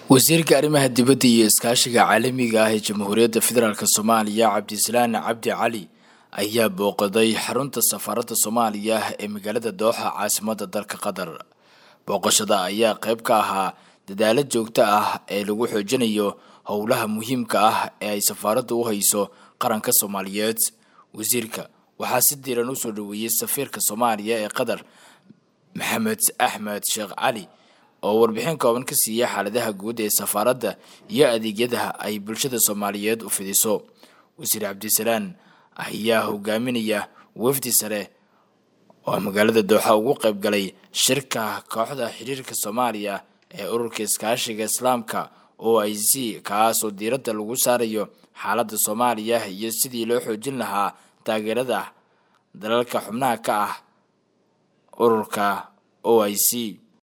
wasiirka arrimaha dibadda iyo iskaashiga caalamiga ah ee jamhuuriyadda federaalk soomaaliya cabdisalaan cabdi cali ayaa booqaday xarunta safaaradda soomaaliya ee magaalada dooxa caasimadda dalka qatar booqashada ayaa qayb ka ahaa dadaalo joogto ah ee lagu xoojinayo howlaha muhiimka ah ee ay safaaraddu u hayso qaranka soomaaliyeed wasiirka waxaa si diiran usoo dhaweeyey safiirka soomaaliya ee qatar maxamed axmed sheekh cali oo warbixin kooban ka siiya xaaladaha guud ee safaaradda iyo adeegyada ay bulshada soomaaliyeed u fidiso wasiir cabdisalaan ayaa hogaaminaya wafdi sare oo magaalada dooxa ugu qayb galay shirka kooxda xiriirka soomaaliya ee ururka iskaashiga islaamka o i c kaasoo diiradda lagu saarayo xaaladda soomaaliya iyo sidii loo xoojin lahaa taageerada dalalka xubnaha ka ah ururka o i c